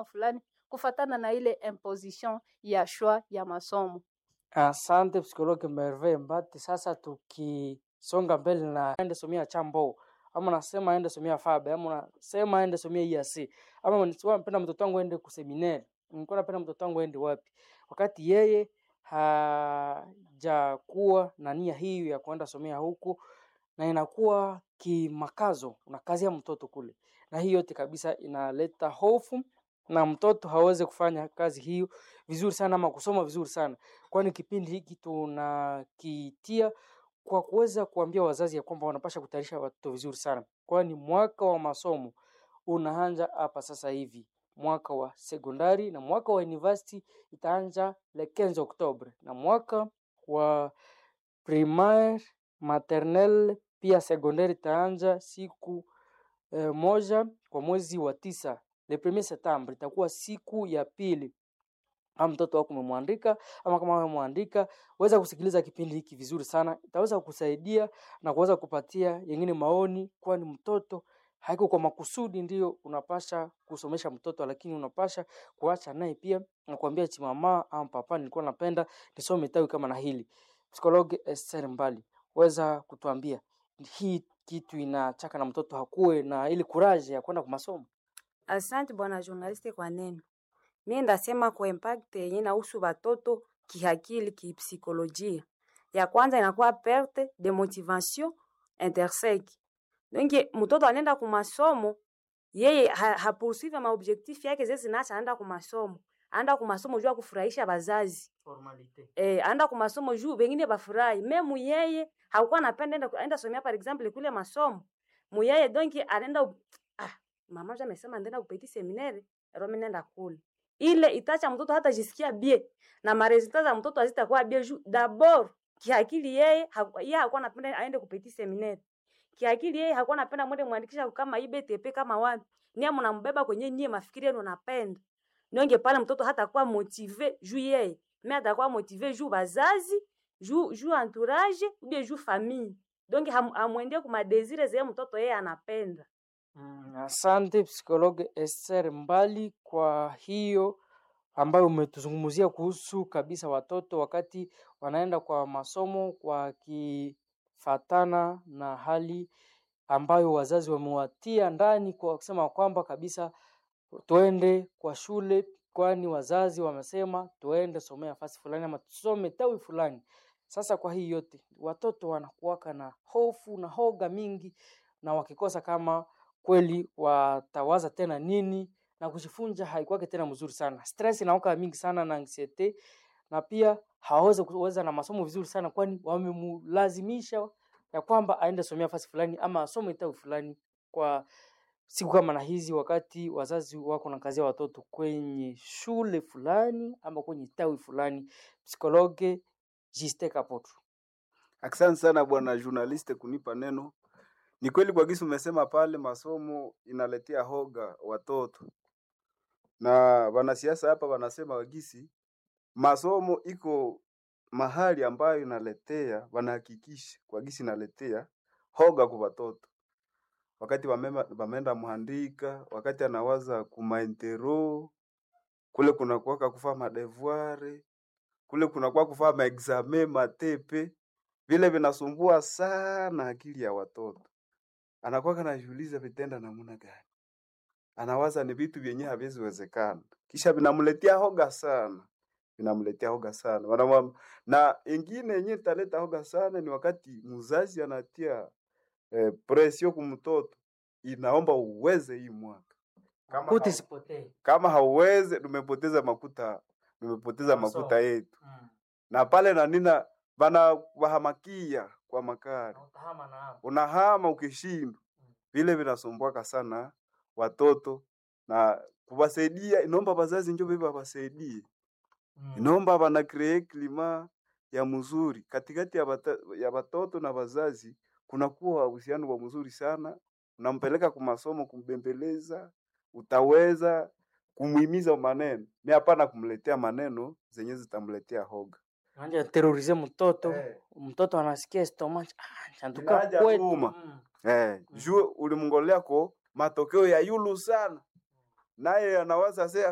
mfano fulani kufatana na ile imposition ya shwa ya masomo. Asante psikologi Merve Mbati. Sasa tukisonga mbele na ende somia chambo ama nasema ende somia fabe ama unasema ende somia IAC ama unasema napenda mtoto wangu ende kuseminari, nilikuwa napenda mtoto wangu ende wapi, wakati yeye hajakuwa na nia hiyo ya kuenda somea huku, na inakuwa kimakazo, unakazia mtoto kule, na hii yote kabisa inaleta hofu na mtoto hawezi kufanya kazi hiyo vizuri sana ama kusoma vizuri sana, kwani kipindi hiki tunakitia kwa kuweza kuambia wazazi ya kwamba wanapasha kutayarisha watoto vizuri sana, kwani mwaka wa masomo unaanza hapa sasa hivi. Mwaka wa sekondari na mwaka wa university itaanza le 15 Oktobre, na mwaka wa primaire maternelle pia sekondari itaanza siku eh, moja kwa mwezi wa tisa le premier septembre, itakuwa siku ya pili kama mtoto wako umemwandika ama kama umemwandika, weza kusikiliza kipindi hiki vizuri sana, itaweza kukusaidia na kuweza kupatia yengine maoni, kwani mtoto haiko kwa makusudi ndio unapasha kusomesha mtoto, lakini unapasha kuacha naye pia na kuambia eti mama ama papa, nilikuwa napenda nisome tawi kama na hili. Psikologi Esther Mbali, weza kutuambia hii kitu inachaka na mtoto hakuwe na ile kuraje ya kwenda kwa masomo? Asante bwana journaliste kwa neno. Mimi ndasema kwa impact yenye inahusu watoto kihakili, kipsikolojia. Ya kwanza inakuwa perte de motivation intersec. Donc mtoto anaenda ku masomo yeye ha, ha poursuivre ma objectif yake zezi naacha anaenda ku masomo. Anaenda ku masomo juu ya kufurahisha bazazi. Formalite. Eh, anaenda ku masomo juu wengine bafurahi. Memu yeye hakuwa anapenda enda enda somea par exemple kule masomo. Muyeye donc anaenda ah, mama je amesema ndaenda kupeti seminaire, romi nenda kule. Ile itacha mtoto hata jisikia bie na maresultat za mtoto hazitakuwa bie juu d'abord kiakili yeye haku- yeye hakuwa anapenda aende kupeti seminaire. Kiakili yeye hakuwa anapenda mwende mwandikisha kama IBTP kama wapi. Nia mnambeba kwenye nyie mafikiri yenu napenda. Nionge pale mtoto hata kuwa motive juu yeye. Mimi atakuwa motive juu bazazi, juu juu entourage, ou bien juu famille. Donc ham, hamwendie kuma desire zeye mtoto yeye anapenda. Mm, asante psikologi Esther Mbali kwa hiyo ambayo umetuzungumzia kuhusu kabisa watoto wakati wanaenda kwa masomo wakifatana na hali ambayo wazazi wamewatia ndani kwa kusema kwamba kabisa tuende kwa shule, kwani wazazi wamesema tuende somea fasi fulani ama tusome tawi fulani. Sasa kwa hii yote watoto wanakuwaka na hofu na hoga mingi, na wakikosa kama kweli watawaza tena nini na kujifunza haikuwake tena mzuri sana. Stress inaoka mingi sana na anxiety, na pia hawawezi kuweza na masomo vizuri sana, kwani wamemlazimisha ya kwamba aende somea fasi fulani ama asome tawi fulani kwa siku kama na hizi, wakati wazazi wako na kazi ya watoto kwenye shule fulani ama kwenye tawi fulani. Psikologe Jiste Kapotu. Asante sana bwana journaliste kunipa neno. Ni kweli kwa gisi umesema pale, masomo inaletea hoga watoto, na wanasiasa hapa wanasema wagisi masomo iko mahali ambayo inaletea, wanahakikisha kwa gisi inaletea hoga kwa watoto wakati wamema- wameenda muhandika, wakati anawaza kumaintero kule kunakuwaka kufaa madevuare kule kunakuwa kufaa maexame matepe, vile vinasumbua sana akili ya watoto. Anakuwa anajiuliza vitenda namna gani, anawaza ni vitu vyenye haviziwezekana, kisha vinamletea hoga sana, vinamletea hoga sana Wanamwam... na ingine yenye italeta hoga sana ni wakati mzazi anatia eh, presio kumtoto, inaomba uweze hii mwaka kama, Kuti hau, sipotee. kama hauweze, tumepoteza makuta, tumepoteza makuta Masomo. yetu Mm. na pale na nina bana wahamakia kwa makari, Na utahama na hapo. unahama ukishindwa, vile vinasumbuaka sana watoto na kuwasaidia, inaomba wazazi njo viva wasaidie, Mm. inaomba wana create klima ya mzuri katikati ya, bata, ya watoto na wazazi, kunakuwa uhusiano wa mzuri sana, unampeleka kwa masomo, kumbembeleza, utaweza kumhimiza maneno, ni hapana kumletea maneno zenye zitamletea hoga. Anja terorize mtoto Eh. mtoto anasikia stomach ah, chantuka Inaja kwetu uma. mm. Eh, juu ulimngolea ko matokeo ya yulu sana, naye anawaza se